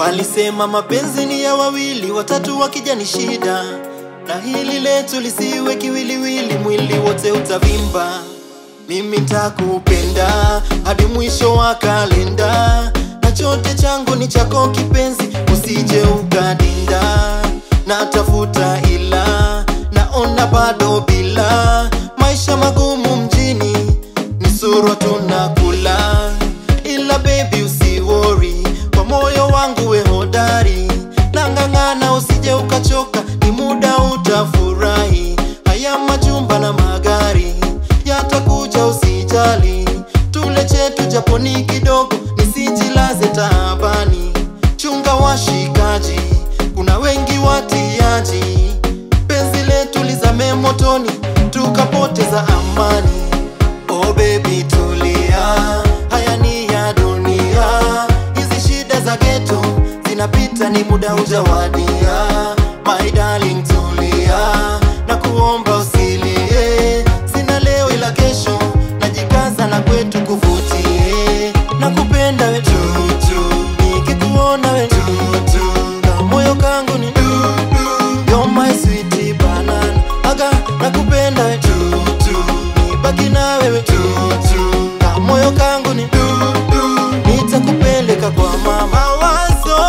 Walisema mapenzi ni ya wawili, watatu wakija ni shida, na hili letu lisiwe kiwiliwili, mwili wote utavimba. Mimi ntakupenda hadi mwisho wa kalenda, na chote changu ni chako kipenzi, usije ukadinda. Natafuta ila naona bado bila, maisha magumu mjini ni surwa tunakula, ila baby usiwori, kwa moyo wangu we hodari, nang'ang'ana usije ukachoka, ni muda utafurahi. Haya majumba na magari yatakuja, usijali, tule chetu japo ni kidogo, nisijilaze taabani. Chunga washikaji, kuna wengi watiaji, penzi letu lizame motoni, tukapoteza amani. Oh baby tulia, haya ni ya dunia, hizi shida za geto zinapita, ni muda ujawadia. My darling tulia, na kuomba usilie, sina leo ila kesho, najikaza na kwetu kuvutie, na kupenda we tutu, nikikuona we tutu, na moyo kangu ni dudu, you're my sweetie banana, aga nakupenda we tutu, nibaki na wewe tutu, na moyo kangu ni dudu, nitakupeleka kwa mama. Mawazo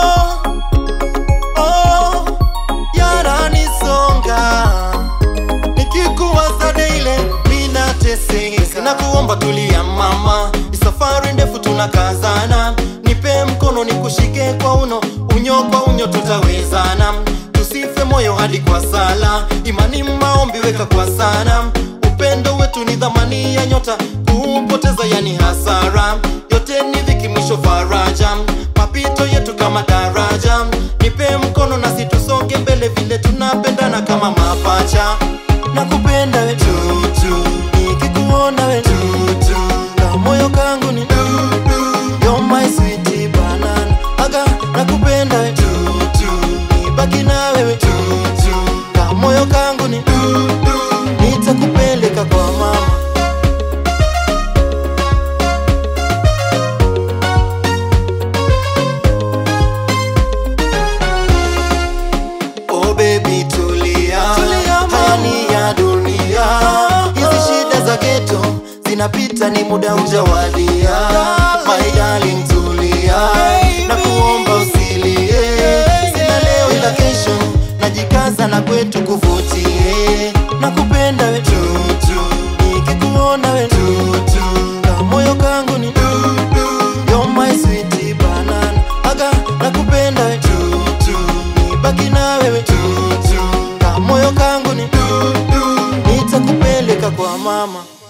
oh, yananisonga nikikuwaza daily minateseka, na kuomba tulia mama, ni safari ndefu tunakazana, nipe mkono nikushike kwa uno, unyo kwa unyo tutawezana, tusife moyo hadi kwa sala, imani maombi weka kwa sana, upendo wetu ni dhamani ya nyota, kuupoteza yani hasara, yote ni dhiki mwisho faraja, mapito yetu kama daraja, nipe mkono nasi tusonge mbele vile tunapendana kama mapacha nakupenda we tutu, nikikuona we tutu, na moyo kangu ni dudu, you're my sweetie banana, aga nakupenda we tutu, nibaki na wewe tutu, na moyo kangu ni dudu, nitakupeleka kwa mama. Oh baby tulia, haya ni ya dunia, hizi shida za geto zinapita, ni muda ujawadia. My darling tulia, na kuomba usilie, sina leo ila kesho, najikaza na kwetu kuvutie, na kupenda we tutu, nikikuona we tutu, na moyo kangu ni dudu, you're my sweetie banana, aga nakupenda we tutu, nibaki na wewe tutu, na moyo kangu ni dudu, nitakupeleka kwa mama.